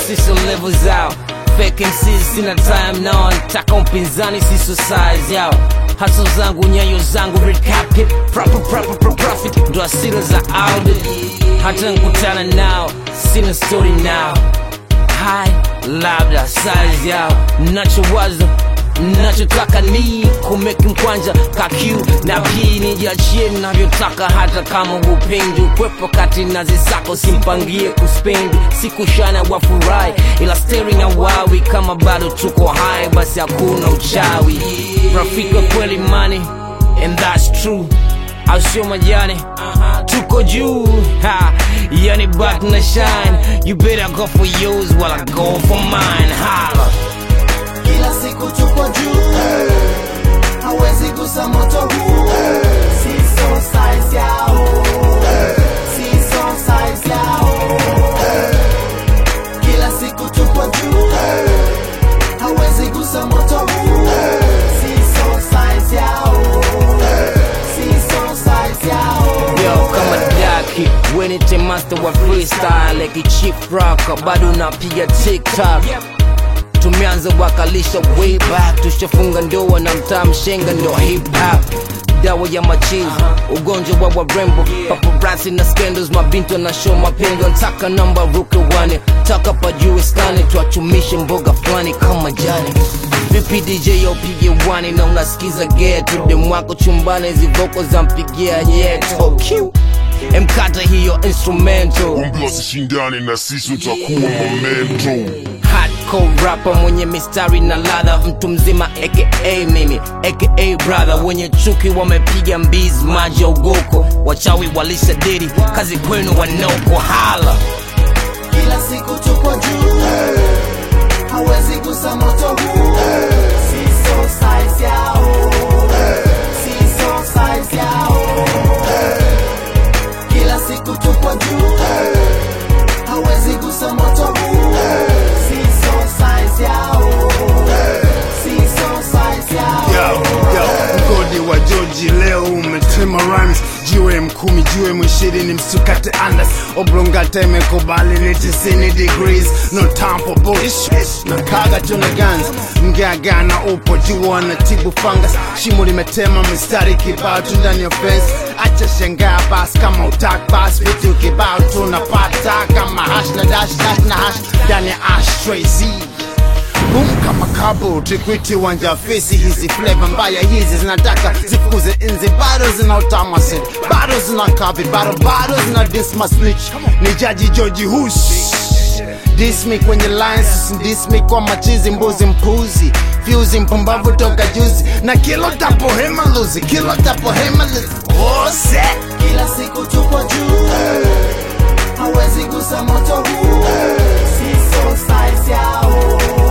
siso level zao fake MCs sina time nao nataka mpinzani siso size yao haso zangu nyayo zangu red carpet proper proper pro profit ndo asira za audit hata nkutana nao sina story nao hai labda size yao nachowaza nachotaka ni kumeki mkwanja kakiu na pii nijiachie navyotaka hata kama upendi ukwepo kati na zisako simpangie kuspendi sikushana wafurahi ila steri na wawi kama bado tuko hai basi hakuna uchawi rafiki wa kweli mani and that's true au sio majani tuko juu ha yani bat na shine you better go for yours while I go for mine holla kila siku tuko juu hawezi gusa moto huu siso size yao siso size yao kila siku tuko juu hawezi gusa moto huu siso size yao siso size yao Yo, kama daki wenite master wa freestyle like chief rocker bado napiga tiktok tumeanza wakalisha way back tushafunga ndoa na mtaa mshenga ndo hip hop dawa ya machizi ugonjwa wa warembo paparazzi na scandals mabinto na show mapendo ntaka namba ruke wane taka pajue stani twachumishe mboga fulani kama jani vipi dj opige wani na unasikiza geto demwako chumbani zivoko za mpigia yeto Q. mkata hiyo instrumental Wambia wasishindane na sisi utakuwa momento hardcore rapper mwenye mistari na ladha mtu mzima aka mimi aka brother wenye chuki wamepiga mbizi maji ya ugoko wachawi walisha diri kazi kwenu wanoko hala kila siku tuko juu hawezi gusa moto huu siso size yao siso size yao kila siku tuko juu hawezi gusa moto huu siso size yao siso size yao Yo, yo, mgodi wa Joji leo umetema rhymes jiwe mkumi jiwe mwishirini msukate andas oblongata imekubali ni 90 degrees no time for bullshit na kaga tuna guns mgagana upo jua na tibu fungus shimo limetema mistari kibao tu ndani ya fence acha shangaa bas kama utak bas vitu kibao tunapata kama hash na dash dash na hash ndani ya ashtray z Boom kama kabo trikwiti wanja fesi hizi flavor mbaya hizi zinataka zifukuze nzi bado zina utama set bado zina kavi bado bado zina disma snitch ni jaji George Hush dismi kwenye lines dismi kwa machizi mbuzi mpuzi fyuzi mpumbavu toka juzi na kilo tapo hema luzi kilo tapo hema luzi oh, set. kila siku tuko juu hawezi gusa moto huu siso size yao